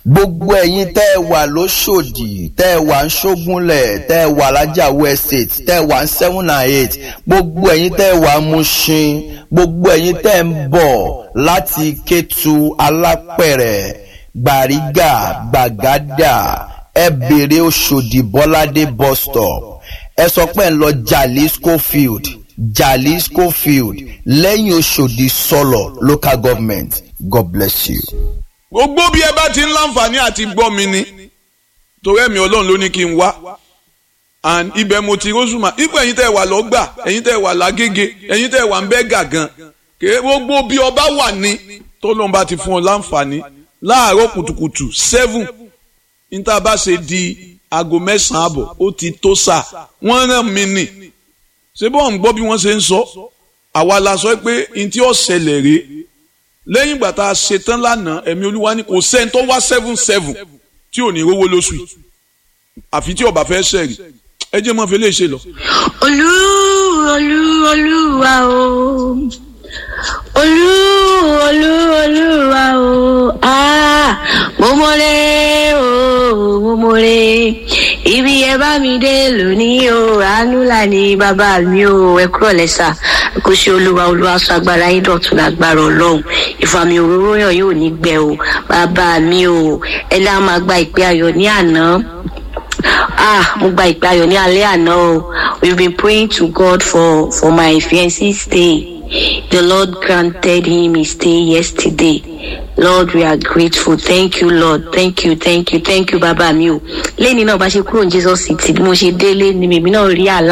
gbogbo ẹ̀yin tẹ́ ẹ wà lóṣòdì tẹ́ ẹ wà ń ṣógúnlẹ̀ tẹ́ ẹ wà lájàwó estate tẹ́ ẹ wà ń seven and eight gbogbo ẹ̀yin tẹ́ ẹ wà ń Mushin gbogbo ẹ̀yin tẹ́ ẹ ń bọ̀ láti Kétu Alápẹ̀rẹ̀ Gbàrígà Gbàgádà ẹ bèrè Òṣòdì Bọ́ládé bus stop ẹ sọ pé ẹ ń lọ Jalisco field Jalisco field lẹ́yìn Òṣòdì sọlọ local government God bless you gbogbo bí ẹ bá ti ń láǹfààní àti gbọ́ mi ni torí ẹ̀mí ọlọ́run ló ní kí n wá and ibẹ̀ mo ti rọ́ṣùmá ipò ẹ̀yin tẹ́ ẹ wà lọ́gbà ẹ̀yin tẹ́ ẹ wà lágége ẹ̀yin tẹ́ ẹ wà ń bẹ́ gàgán kèé gbogbo bí ọba wà ní tọ́lọ́run bá ti fún ọ láǹfààní láàárọ̀ kùtùkùtù seven níta bá ṣe di aago mẹ́sàn-án àbọ̀ ó ti tó sà wọ́n rán mi nì ṣé bọ́ọ̀ ń gbọ́ bí wọ́n ṣe ń sọ àwa la sọ pé ntí ó ṣẹlẹ̀ rèé lẹ́yìn ìgbà tá a ṣe tán lánàá ẹ̀mí olúwa ní kò sẹ́ni tó wá seven seven tí ò ní rówó lóṣù yìí àfi tí ọba fẹ́ ṣẹ̀rì ẹ jẹ́ mọ́ fi lè ṣe lọ. olú olú olúwa o olú olú olúwa o ah mo mọ̀rẹ́ o mo mọ̀rẹ́ ibi ẹ bá mi dé lónìí o àánú là ní bàbá mi o ẹ kúrò lẹ́sà kò ṣe olúwa olúwa sọ agbára yín dọ̀tun lágbára ọlọ́run ìfàmì òróró yàn yóò ní gbẹ o bàbá mi o ẹ lá máa gba ìpè ayọ̀ ní àná ah mo gba ìpè ayọ̀ ní alẹ́ àná o we've been praying to God for for my fiancé stay the Lord granted him his stay yesterday Lord we are grateful thank you Lord thank you thank you thank you bàbá mi o lẹ́ni náà bá ṣe kúrò ní Jesus city bí mo ṣe délé ni mèmí náà rí àlá